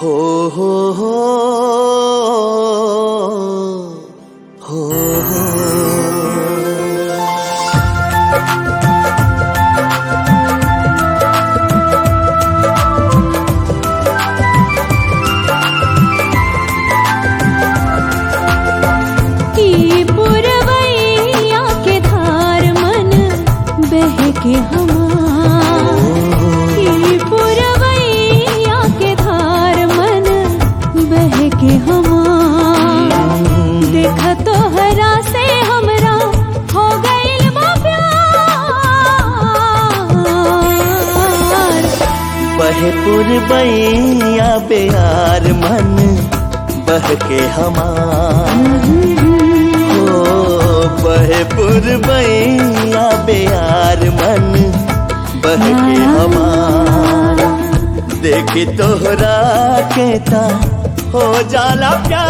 हो हो हो हो हो की पुरवैया के धार मन बहके हमार की पुरवैया के धार मन बहके हमार देख तोहरा से हमरा हो गइल बा प्यार बहे पुरबैया बेयार मन बह के हमार हो बहे पुरबैया बेयार मन बह के हमार देखी तोहरा के ता हो जाला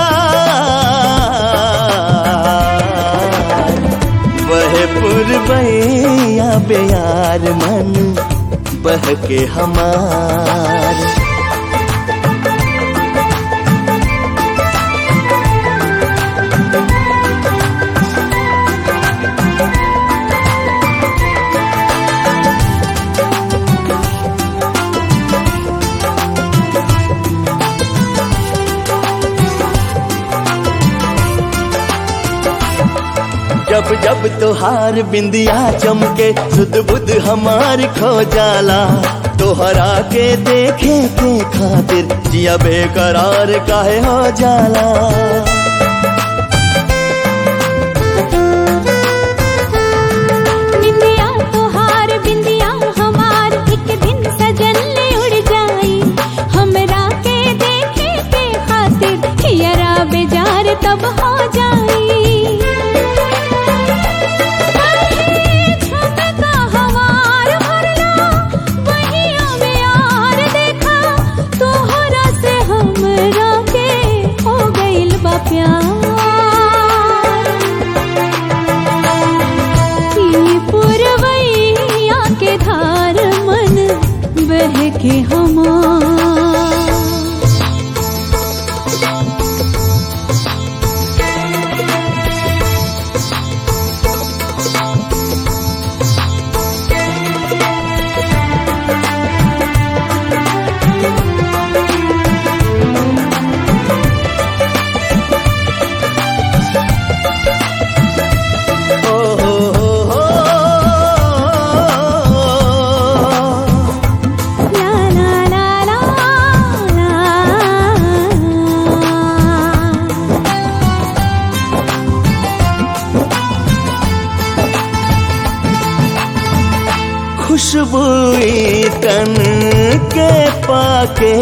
प्यार बहे पुरबैया बेयार मन बह के हमार जब जब तोहार बिंदिया चमके सुध बुध हमार खो जाला तोहरा के देखे के खातिर जिया बेकरार काहे हो जाला निंदिया तोहार बिंदिया हमार एक दिन सजन ले उड़ जाई हमरा के देखे के खातिर हियरा बेजार तब हो जाई छमका हमार भरला बहिया में यार देखा तोहरा से हमरा के हो गइल बा प्यार की पुरवैया के धार मन बह के हमार ओ हो हो हो ला ला ला ला ला खुशबू तन के पाके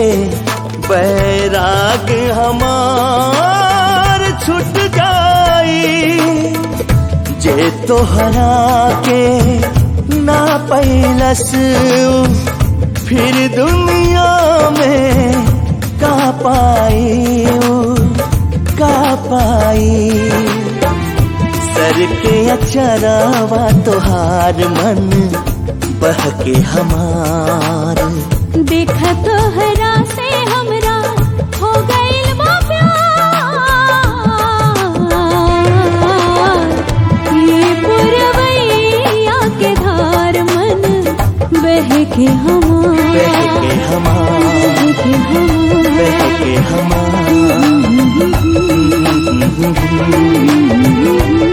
बैराग हमार छुट जाई जे तोहरा के ना पैलस फिर दुनिया में का पाई का पाई सर के अचरावा तोहार मन बह के हमार देख तोहरा से हमरा हो गइल बा प्यार ये पुरवैया के धार मन बह के हमार बह के हमार बह के हमार बह के हमार